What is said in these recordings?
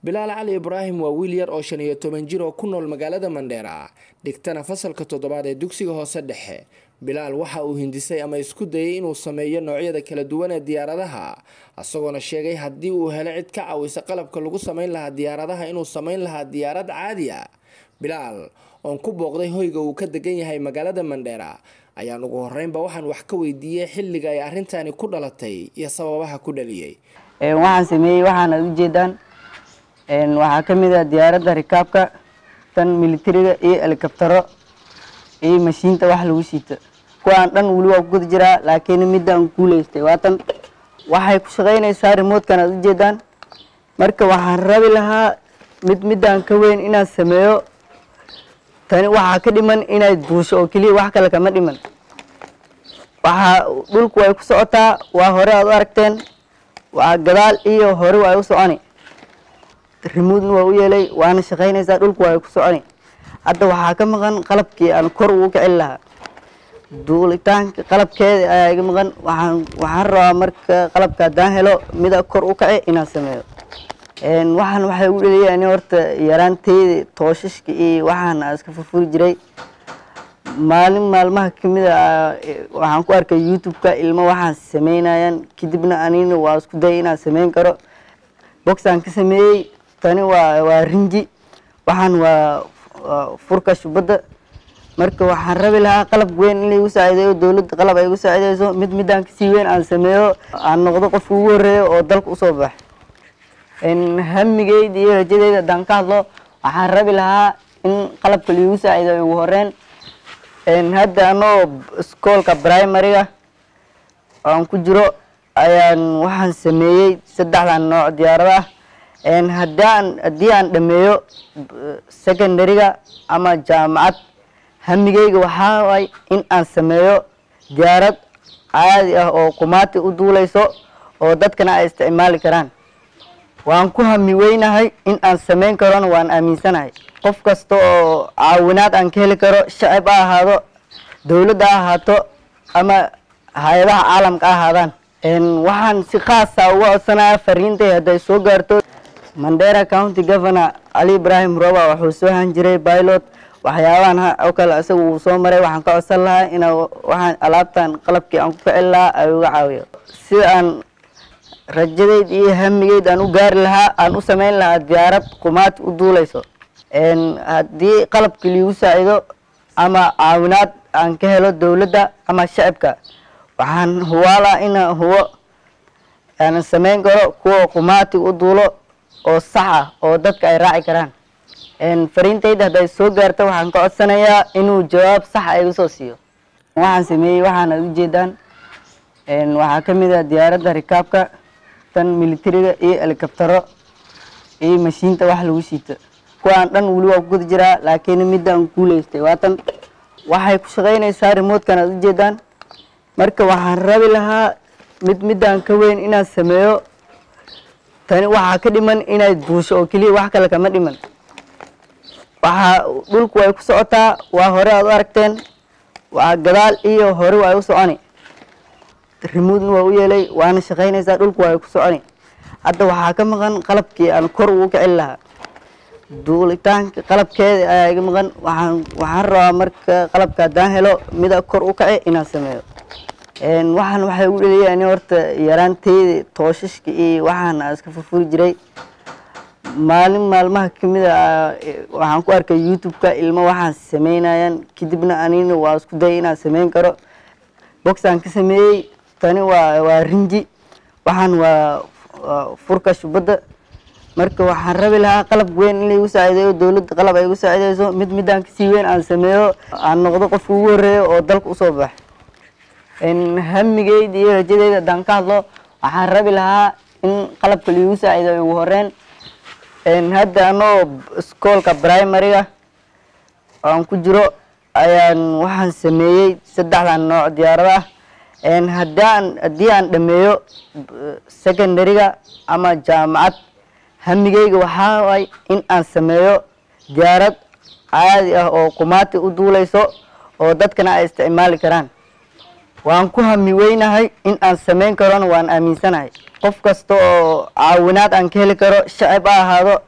bilaal cali ibraahim waa wiil yar oo shan iyo toban jir oo ku nool magaalada mandheera dhigtana fasalka toddobaad ee dugsiga hoose dhexe bilaal waxa uu hindisay ama isku dayay inuu sameeyo noocyada kala duwan ee diyaaradaha isagoona sheegay haddii uu helo cid ka caawisa qalabka lagu sameyn lahaa diyaaradaha inuu sameyn lahaa diyaarad caadi a bilaal oon ku booqday hoyga uu ka degan yahay magaalada mandheera ayaan ugu horeynba waxaan wax ka weydiiyey xilliga ay arrintani ku dhalatay iyo sababaha ku dhaliyey waxaan sameeyey waxaana ujeedaan waxaa ka mid ah diyaaradda rikaabka tan militariga iyo helikabtaro iyo mashiinta wax lagu siito kuwaan dhan weli waa ku guda jiraa laakiin midaan guuleystay waatan waxay ku shaqaynaysaa remotekan aad ujeedaan marka waxaan rabi lahaa mid midaan ka weyn inaan sameeyo tani waxaa ka dhiman inay duusho oo keliya wax kale kama dhiman waxaa dhulku way ku socotaa waa hore aad u aragteen waa gadaal iyo hore waa u soconi remoodna waa u yeelay waana shaqaynaysaa dhulku waa ku soconi hadda waxaa ka maqan qalabkii aan kor ugu kicin lahaa duulitaanka qalabkeeda ayaa iga maqan waxaan waxaan rabaa marka qalabka haddaan helo mida kor u kace inaan sameeyo waxaan waxay ugu dheliyay ani horta yaraanteyda tooshashka iyo waxaan aan iska furfuri jiray maalin maalmaha kamid a waxaan ku arkay youtube-ka ilmo waxaan sameynayaan kadibna anina waa isku dayay inaan sameyn karo boxaan ka sameeyey tani waa waa rinji waxaan waa furka shubadda marka waxaan rabi lahaa qalab weyn in laigu saacideeyo dowladda qalab ay igu saacideyso mid midaan kasii weyn aan sameeyo aan noqdo qofka ugu horeeyo oo dalka usoo baxay hamigeyda iyo rajadeyda haddaan ka hadlo waxaan rabi lahaa in qalabka laigu saacideeyo ugu horeyn hadda anoo iskoolka primariga aan ku jiro ayaan waxaan sameeyey saddexdan nooc diyaarada ah haddaan haddii aan dhameeyo secondaryga ama jaamacad hamigeyga waxaa waay in aan sameeyo diyaarad caadi ah oo kumaati u duuleyso oo dadkana ay isticmaali karaan waan ku hami weynahay in aan sameyn karona waan aaminsanahay qof kasta oo caawinaad aan ka heli karo shacib ha ahaado dowladda ha ahaato ama hay-adaha caalamka ha ahaadaan waxaan si khaasa uga codsanaya fariintay hadday soo gaarto mandera county governor cali ibraahim roba wuxuu soo han jiray pilot waxyaabahan oo kale isaga uu soo maray waxaan ka codsan lahaa ina waxaan alaabtan qalabkii aan ku ficin lahaa ay uga caawiyo sida aan rajadeyd iyo hamigeyd aan u gaari lahaa aan u sameyn lahaa diyaarad kumaati u duuleyso haddii qalabkii liigu saacido ama caawinaad aan ka helo dowladda ama shacibka waxaan huwaalaa ina huwo aanan sameyn karo kuwa kumaati u duulo oo sax ah oo dadka ay raaci karaan fariintayda hadday soo gaarto waxaan ka codsanayaa inuu jawaab sax a iga soo siiyo waxaan sameeyey waxaana ujeedaan waxaa ka mid ah diyaaradda rikaabka tan militariga iyo helikabtaro iyo mashiinta wax lagu siito kuwaan dhan weli waa ku guda jiraa laakiin midaan guuleystay waatan waxay ku shaqaynaysaa remotekan aad ujeedaan marka waxaan rabi lahaa mid midaan ka weyn inaan sameeyo tani waxaa ka dhiman inay duusho oo keliya wax kale kama dhiman waxaa dhulku way ku socotaa waa hore aad u aragteen waa gadaal iyo hore waa u soconi remoodna waa u yeelay waana shaqaynaysaa dhulku waa ku soconi hadda waxaa ka maqan qalabkii aan kor ugu kicin lahaa duulitaanka qalabkeeda ayaa iga maqan waxaan waxaan rabaa marka qalabka haddaan helo mida kor u kace inaan sameeyo waxaan waxay ugu dheliyay ani horta yaraanteyda tooshashka iyo waxaan aan iska furfuri jiray maalin maalmaha kamid a waxaan ku arkay youtube-ka ilmo waxaan sameynayaan kadibna anina waa isku dayay inaan sameyn karo boxaan ka sameeyey tani waa waa rinji waxaan waa furka shubadda marka waxaan rabi lahaa qalab weyn in laigu saacideeyo dowladda qalab ay igu saacideyso mid midaan kasii weyn aan sameeyo aan noqdo qofka ugu horeeyo oo dalka usoo baxay hamigeyda iyo rajadeyda haddaan ka hadlo waxaan rabi lahaa in qalabka laigu saacideeyo ugu horeyn hadda anoo iskoolka primariga aan ku jiro ayaan waxaan sameeyey saddexdan nooc diyaarada ah haddaan haddii aan dhameeyo secondaryga ama jaamacad hamigeyga waxaa waay in aan sameeyo diyaarad caadi ah oo kumaati u duuleyso oo dadkana ay isticmaali karaan waan ku hami weynahay in aan sameyn karona waan aaminsanahay qof kasta oo caawinaad aan ka heli karo shacib ha ahaado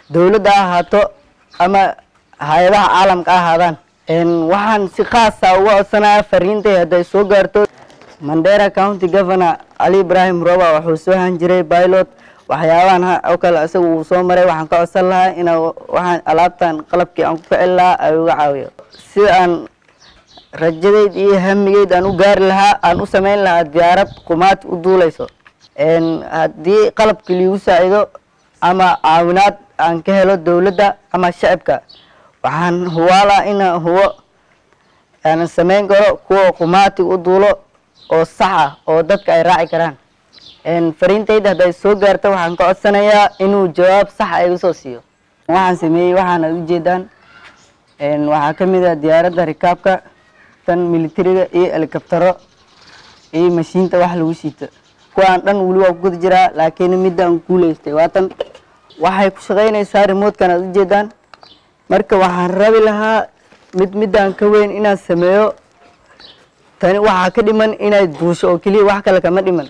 dowladda ha ahaato ama hay-adaha caalamka ha ahaadaan waxaan si khaasa uga codsanaya fariintay hadday soo gaarto mandera county governor ali ibrahim roba wuxuu soo han jiray pilot waxyaabahan oo kale isaga uu soo maray waxaan ka codsan lahaa ina waxaan alaabtan qalabkii aan ku kicin lahaa ay uga caawiyo sida aan rajadeyd iyo hamigeyd aan u gaari lahaa aan u sameyn lahaa diyaarad qumaati u duuleyso haddii qalabkii liigu saacido ama caawinaad aan ka helo dowladda ama shacibka waxaan huwaalaa ina huwo aanan sameyn karo kuwa qumaati u duulo oo sax ah oo dadka ay raaci karaan fariintayda hadday soo gaarto waxaan ka codsanayaa inuu jawaab sax a iga soo siiyo waxaan sameeyey waxaana ujeedaan waxaa ka mid ah diyaaradda rikaabka tan militariga iyo helikabtaro iyo mashiinta wax lagu siito kuwaan dhan weli waa ku guda jiraa laakiin midda aan guuleystay waatan waxay ku shaqeynaysaa remotekan aad ujeedaan marka waxaan rabi lahaa mid midaan ka weyn inaan sameeyo tani waxaa ka dhiman inay duusho oo keliya wax kale kama dhiman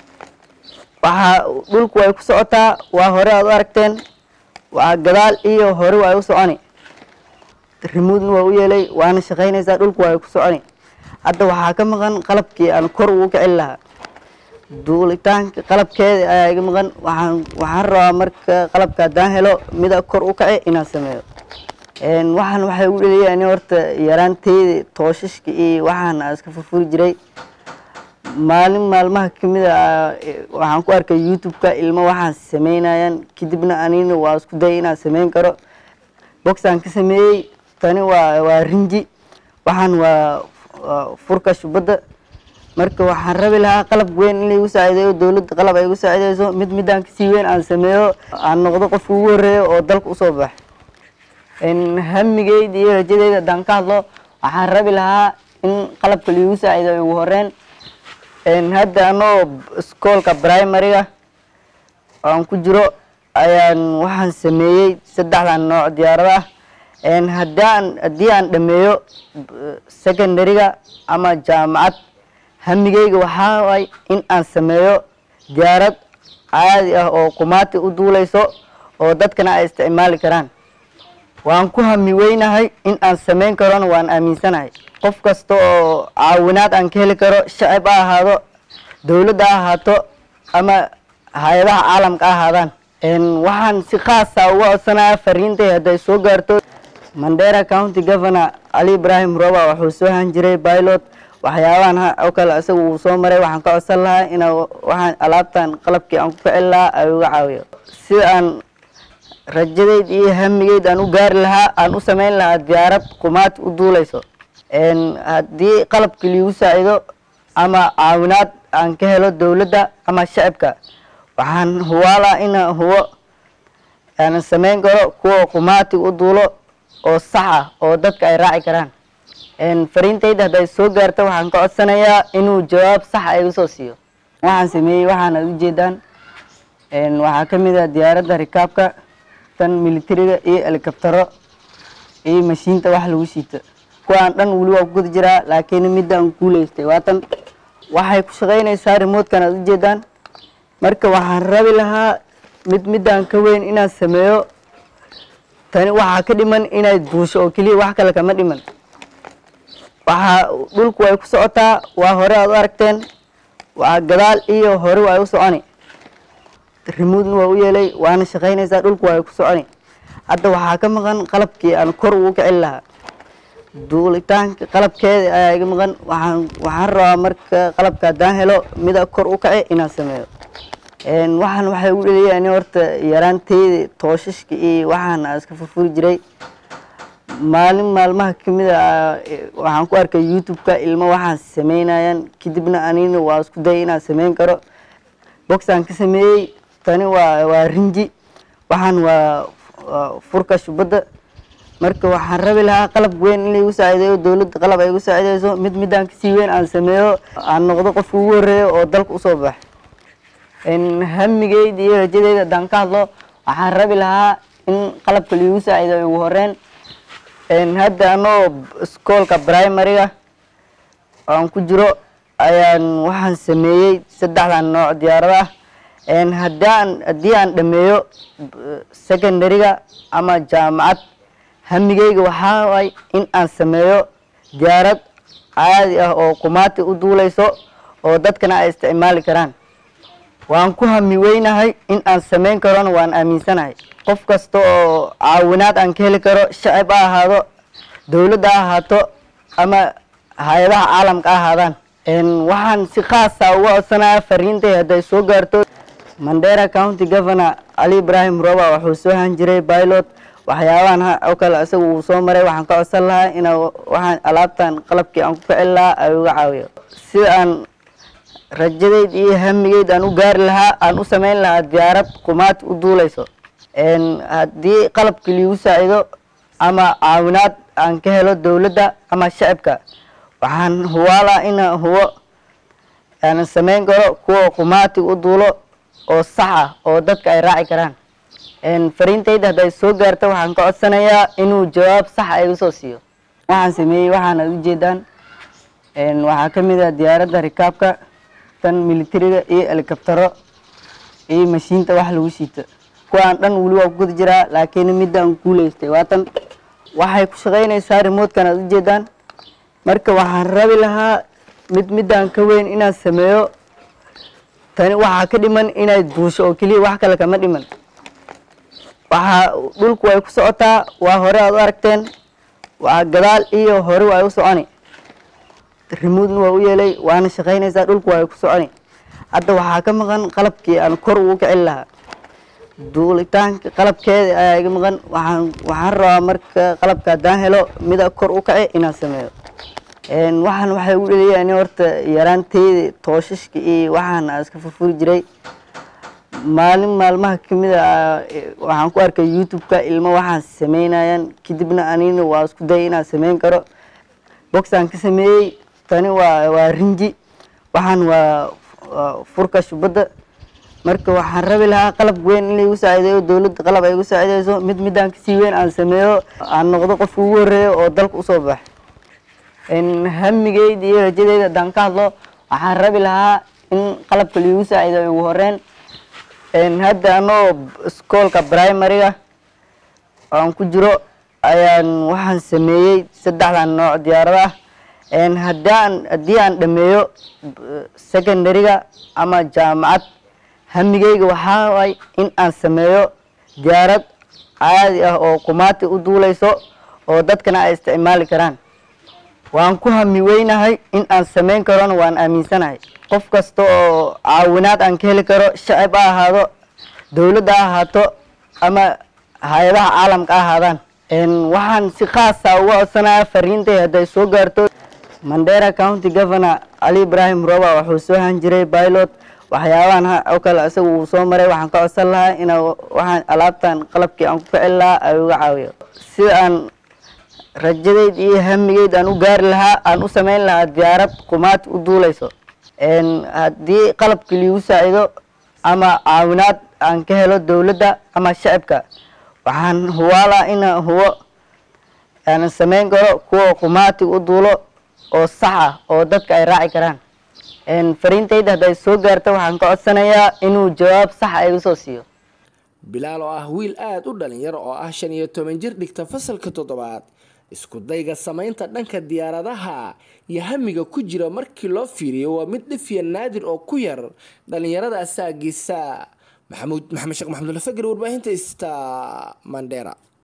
waxaa dhulku way ku socotaa waa hore aad u aragteen waa gadaal iyo hore way u soconi remoodna waa u yeelay waana shaqeynaysaa dhulku way ku soconi hadda waxaa ka maqan qalabkii aan kor ugu kicin lahaa duulitaanka qalabkeeda ayaa iga maqan waxaan waxaan rabaa marka qalabka haddaan helo mida kor u kaci inaan sameeyo waxaan waxay u dhaliyaa in horta yaraanteyda tooshashka iyo waxaan aan iska furfuri jiray maalin maalmaha kamid a waxaan ku arkay youtube-ka ilmo waxaan sameynayaan kadibna anina waa isku daya inaan sameyn karo boxaan ka sameeyey tani waa waa rinji waxaan waa furka shubadda marka waxaan rabi lahaa qalab weyn in laigu saacideeyo dowladda qalab ay igu saacideyso mid midaan kasii weyn aan sameeyo aan noqdo qofka ugu horeeyo oo dalka usoo bax hamigeyda iyo rajadeyda haddaan ka hadlo waxaan rabi lahaa in qalabka laigu saacideeyo ugu horeyn hadda anoo iskoolka primariga aan ku jiro ayaan waxaan sameeyey saddexdan nooc diyaarada ah haddaan haddii aan dhameeyo secondaryga ama jaamacad hamigeyga waxaa waay in aan sameeyo diyaarad caadi ah oo qumaati u duuleyso oo dadkana ay isticmaali karaan waan ku hami weynahay in aan sameyn karona waan aaminsanahay qof kasta oo caawinaad aan ka heli karo shacib ha ahaado dowladda ha ahaato ama hay-adaha caalamka ha ahaadaan waxaan si khaasa uga codsanaya fariintay hadday soo gaarto mandera county governor ali ibrahim roba wuxuu soo han jiray pilot waxyaabahan oo kale isaga uu soo maray waxaan ka codsan lahaa ina waxaan alaabtan qalabkii aan ku kicin lahaa ay uga caawiyo sida aan rajadeyd iyo hamigeyd aan u gaari lahaa aan u sameyn lahaa diyaarad qumaati u duuleyso haddii qalabkii liigu saacido ama caawinaad aan ka helo dowladda ama shacibka waxaan huwaalaa ina huwo aanan sameyn karo kuwa qumaati u duulo oo sax ah oo dadka ay raaci karaan fariintayda hadday soo gaarto waxaan ka codsanayaa inuu jawaab sax a iga soo siiyo waxaan sameeyey waxaana ujeedaan waxaa ka mid ah diyaaradda rikaabka tan militariga iyo helikabtaro iyo mashiinta wax lagu siito kuwaan dhan weli waa ku guda jiraa laakiin midda aan guuleystay waatan waxay ku shaqeynaysaa remotekan aad ujeedaan marka waxaan rabi lahaa mid midaan ka weyn inaan sameeyo tani waxaa ka dhiman inay duusho oo keliya wax kale kama dhiman waxaa dhulku way ku socotaa waa hore aad u aragteen waa gadaal iyo hore way u soconi remoodna waa u yeelay waana shaqeynaysaa dhulku way ku soconi hadda waxaa ka maqan qalabkii aan kor ugu kicin lahaa duulitaanka qalabkeeda ayaa iga maqan waxaan waxaan rabaa marka qalabka haddaan helo mida kor u kaci inaan sameeyo waxaan waxay u dhaliyaa in horta yaraanteyda tooshashka iyo waxaan aan iska furfuri jiray maalin maalmaha kamid a waxaan ku arkay youtube-ka ilmo waxaan sameynayaan kadibna anina waa isku daya inaan sameyn karo boxaan ka sameeyey tani waa waa rinji waxaan waa furka shubadda marka waxaan rabi lahaa qalab weyn in laigu saacideeyo dowladda qalab ay igu saacideyso mid midaan kasii weyn aan sameeyo aan noqdo qofka ugu horeeyo oo dalka usoo bax hamigeyda iyo rajadeyda haddaan ka hadlo waxaan rabi lahaa in qalabka laigu saacideeyo ugu horeyn hadda anoo iskoolka primariga aan ku jiro ayaan waxaan sameeyey saddexdan nooc diyaarada ah haddaan haddii aan dhameeyo secondary-ga ama jaamacad hamigeyga waxaa waay in aan sameeyo diyaarad caadi ah oo qumaati u duuleyso oo dadkana ay isticmaali karaan waan ku hami weynahay in aan sameyn karona waan aaminsanahay qof kasta oo caawinaad aan ka heli karo shacib ha ahaado dowladda ha ahaato ama hay-adaha caalamka ha ahaadaan waxaan si khaasa uga codsanaya fariintay hadday soo gaarto mandera county governor cali ibrahim roba wuxuu soo han jiray pilot waxyaabahan oo kale isaga uu soo maray waxaan ka codsan lahaa ina waxaan alaabtan qalabkii aan ku kicin lahaa ay uga caawiyo sida aan rajadeyd iyo hamigeyd aan u gaari lahaa aan u sameyn lahaa diyaarad qumaati u duuleyso haddii qalabkii liigu saacido ama caawinaad aan ka helo dowladda ama shacibka waxaan huwaalaa ina huwo aanan sameyn karo kuwa qumaati u duulo oo sax ah oo dadka ay raaci karaan fariintayda hadday soo gaarto waxaan ka codsanayaa inuu jawaab sax a iga soo siiyo waxaan sameeyey waxaana ujeedaan waxaa ka mid ah diyaaradda rikaabka tan militariga iyo helikabtaro iyo mashiinta wax lagu siito kuwaan dhan weli waa ku guda jiraa laakiin midaan guuleystay waatan waxay ku shaqeynaysaa remotekan aad ujeedaan marka waxaan rabi lahaa mid midaan ka weyn inaan sameeyo tani waxaa ka dhiman inay duusho oo keliya wax kale kama dhiman waxaa dhulku way ku socotaa waa hore aad u aragteen waa gadaal iyo hore way u soconi remoodna waa u yeelay waana shaqeynaysaa dhulku way ku soconi hadda waxaa ka maqan qalabkii aan kor ugu kicin lahaa duulitaanka qalabkeeda ayaa iga maqan waxaan waxaan rabaa marka qalabka haddaan helo mida kor u kace inaan sameeyo waxaan waxay ugu dheliyaan horta yaraanteyda tooshashka iyo waxaan aan iska furfuri jiray maalin maalmaha kamid a waxaan ku arkay youtube-ka ilmo waxaan sameynayaan kadibna anina waa isku dayay inaan sameyn karo boxaan ka sameeyey tani waa waa rinji waxaan waa furka shubadda marka waxaan rabi lahaa qalab weyn in laigu saacideeyo dowladda qalab ay igu saacideyso mid midaan kasii weyn aan sameeyo aan noqdo qofka ugu horeeyo oo dalka usoo baxa hamigeyda iyo rajadeyda haddaan ka hadlo waxaan rabi lahaa in qalabka laigu saacideeyo ugu horeyn hadda anoo iskoolka primary-ga aan ku jiro ayaan waxaan sameeyey saddexdan nooc diyaarada ah haddaan haddii aan dhameeyo secondary-ga ama jaamacad hamigeyga waxaa waay in aan sameeyo diyaarad caadi ah oo qumaati u duuleyso oo dadkana ay isticmaali karaan waan ku hami weynahay in aan sameyn karona waan aaminsanahay qof kasta oo caawinaad aan ka heli karo shacib ha ahaado dowladda ha ahaato ama hay-adaha caalamka ha ahaadaan waxaan si khaasa uga codsanaya fariintay hadday soo gaarto mandera county governor cali ibrahim roba wuxuu soo han jiray pilot waxyaabahan oo kale isaga uu soo maray waxaan ka codsan lahaa ina waxaan alaabtan qalabkii aan ku kicin lahaa ay uga caawiyo sida aan rajadeyd iyo hamigeyd aan u gaari lahaa aan u sameyn lahaa diyaarad qumaati u duuleyso haddii qalabkii liigu saacido ama caawinaad aan ka helo dowladda ama shacibka waxaan huwaalaa ina huwo aanan sameyn karo kuwa qumaati u duulo oo sax ah oo dadka ay raaci karaan fariintayda hadday soo gaarto waxaan ka codsanayaa inuu jawaab sax a iga soo siiyo bilaal oo ah wiil aada u dhalinyaro oo ah shan iyo toban jir dhigta fasalka toddobaad isku dayga samaynta dhanka diyaaradaha iyo hamiga ku jira markii loo fiiriyo waa mid dhifiya naadir oo ku yar dhalinyarada asaagiisa maxamuud maxamed sheekh maxamudulafagari warbaahinta ista mandera